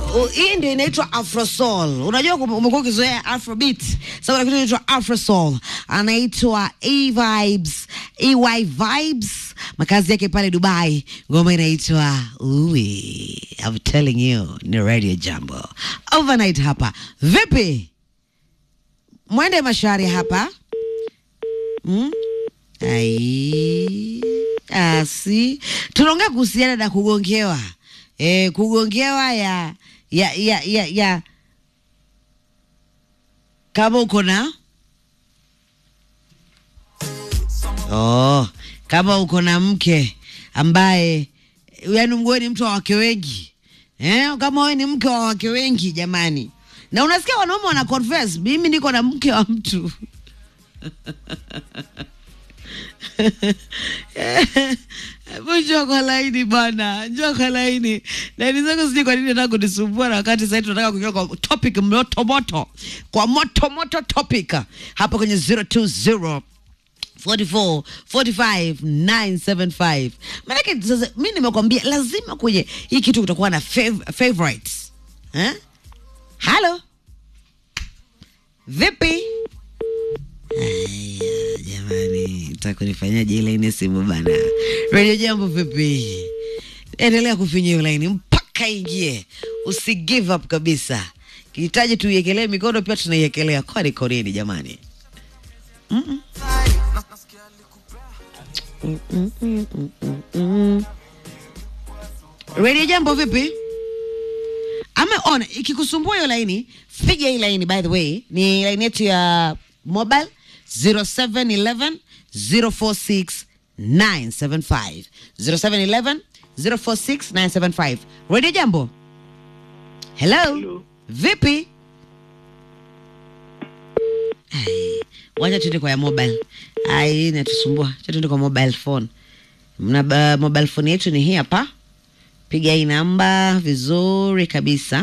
uh, hii ndio inaitwa afrosoul. Unajua kum- umekuwa ukizoea afrobeat, sasa kuna kitu inaitwa afrosoul, anaitwa E Vibes, EY Vibes, makazi yake pale Dubai. Ngoma inaitwa Uwe. I'm telling you, ni Radio Jambo overnight hapa. Vipi, mwende mashari hapa mm? Ai, asi tunaongea kuhusiana na kugongewa e, kugongewa ya ya ya ya, ya kama uko na oh, kama uko na mke ambaye yani wewe ni mtu wa wake wengi eh, kama wewe ni mke wa wake wengi jamani, na unasikia wanaume wana confess, mimi niko na mke wa mtu Hebu njoo kwa laini bwana, njoo kwa laini. Laini zako sijui kwa nini nataka kunisumbua na wakati sasa tunataka kuingia kwa topic moto moto, kwa moto moto topic hapa kwenye 020 44 45 975. Maanake sasa mi nimekwambia lazima kwenye hii kitu kutakuwa na fav favorites eh? Halo, vipi? Aya, jamani, takunifanyia ile ine simu bana. Radio Jambo vipi? Endelea kufinya hiyo laini mpaka ingie, usi give up kabisa. Kihitaji tuiekelee mikono, pia tunaiekelea. Kwani konini jamani? Mm-mm. Mm-mm, mm-mm, mm-mm. Radio Jambo vipi? Ameona ikikusumbua hiyo laini, piga hii laini. By the way, ni laini yetu ya mobile 0711 046 975 0711 046 975. Radio Jambo. Hello. Hello. Vipi? Ai, wacha tuende kwa ya mobile. Ai, inatusumbua. Acha tuende kwa mobile phone. Mna uh, mobile phone yetu ni hii hapa. Piga hii namba vizuri kabisa.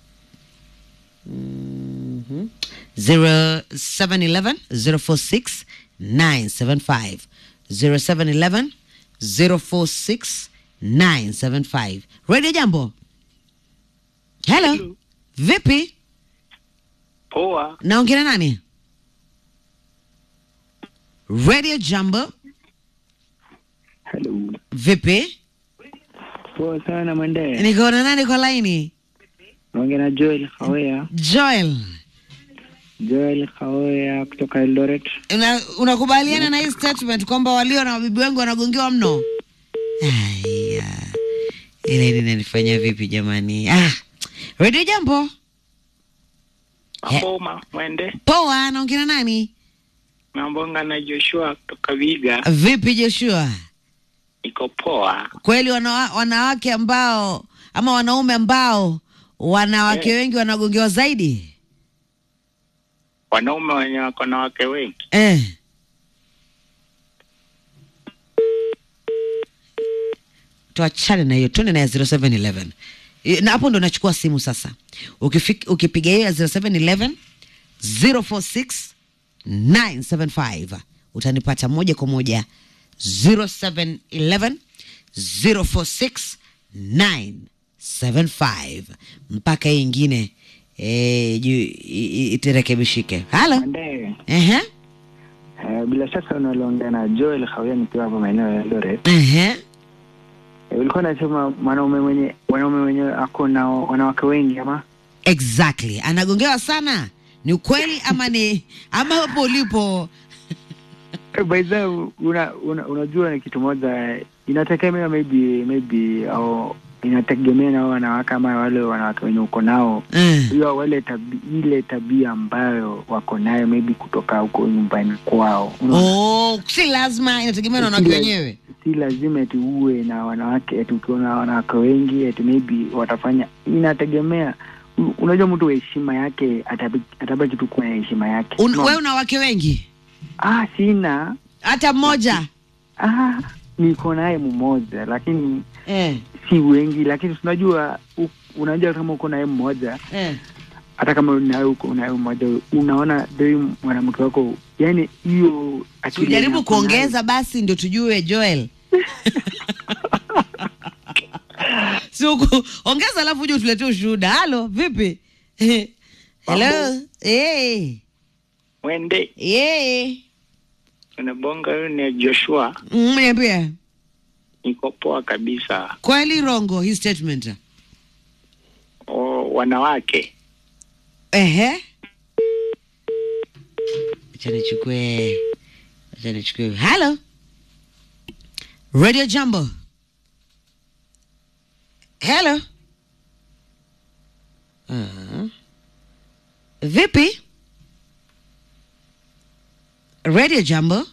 Mhm. 0711 046 975 0711 046 975. Radio Jambo. Hello. Hello. Vipi? Poa, Naongea na nani? Radio Jambo. hello. Vipi? Poa sana Mwende. Niko na nani kwa laini? Naongea na Joel Khawea. Joel. Joel Khawea kutoka Eldoret. Una- unakubaliana na hii statement kwamba walio na wabibi wengi wanagongewa mno? Aya, ile linanifanya vipi jamani? Ah, Radio Jambo. He- Maboma Mwende. Poa, naongea na nani? Nambonga na Joshua kutoka Viga. Vipi Joshua? Niko poa. Kweli wana, wanawake ambao ama wanaume ambao wanawake Eh. wengi wanagongewa zaidi? Wanaume wenye wako na wake wengi. Eh. Tuachane na hiyo, tuende na ya 0711 Eh, na hapo ndo nachukua simu sasa. Ukifik, ukipiga hiyo ya 0711 046 975 utanipata moja kwa moja 0711 046 975 mpaka hii ingine eh, juu i- i- iterekebishike. Halo, Mwende. ehe, Uh, bila shaka unaliongea na Joel Khawea nikiwa hapa maeneo ya Eldoret. ehe. Uh, ulikuwa unasema mwanaume mwenye wanaume wenye ako na wanawake wengi ama? Exactly, anagongewa sana. Ni ukweli ama ni ama hapo ulipo? Eh, By the way, una, una, unajua ni kitu moja inategemea maybe maybe au inategemea na hao wanawake ama wale wanawake wenye uko nao Eh, hiyo wale tabi, ile tabia ambayo wako nayo maybe kutoka huko nyumbani kwao Unaona? Oh, si lazima, inategemea na wanawake Kila- wenyewe. si lazima eti uwe na wanawake eti ukiwa na wanawake wengi eti maybe watafanya inategemea U- unajua mtu wa heshima yake atabi- atabaki tu kuwa na heshima yake Un, Unaona? wewe una wake wengi? ah sina Hata mmoja? ah niko naye mmoja lakini Eh, si wengi lakini tunajua u- unajua kama uko naye mmoja eh. hata kama naye uko naye mmoja unaona doi mwanamke wako yani hiyo akili Tujaribu yenye ako nayo- kuongeza basi ndio tujue Joel. siku ongeza alafu uje utuletee ushuhuda halo vipi hello hey. Mwende yeah. unabonga, huyu ni Joshua. Mm, niambie Niko poa kabisa. kweli rongo hii statement O, wanawake ehe acha nichukue acha nichukue halo radio jambo hello uh, vipi radio jambo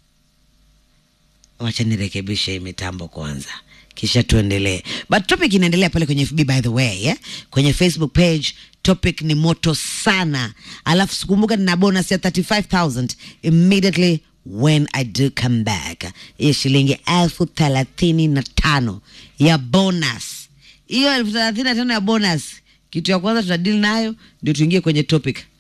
wacha nirekebishe hii mitambo kwanza kisha tuendelee but topic inaendelea pale kwenye fb by the way yeah? kwenye facebook page topic ni moto sana alafu sikumbuka nina bonus ya 35000 immediately when i do come back hiyo shilingi elfu thelathini na tano ya bonus hiyo elfu thelathini na tano ya bonus kitu ya kwanza tutadili nayo ndio tuingie kwenye topic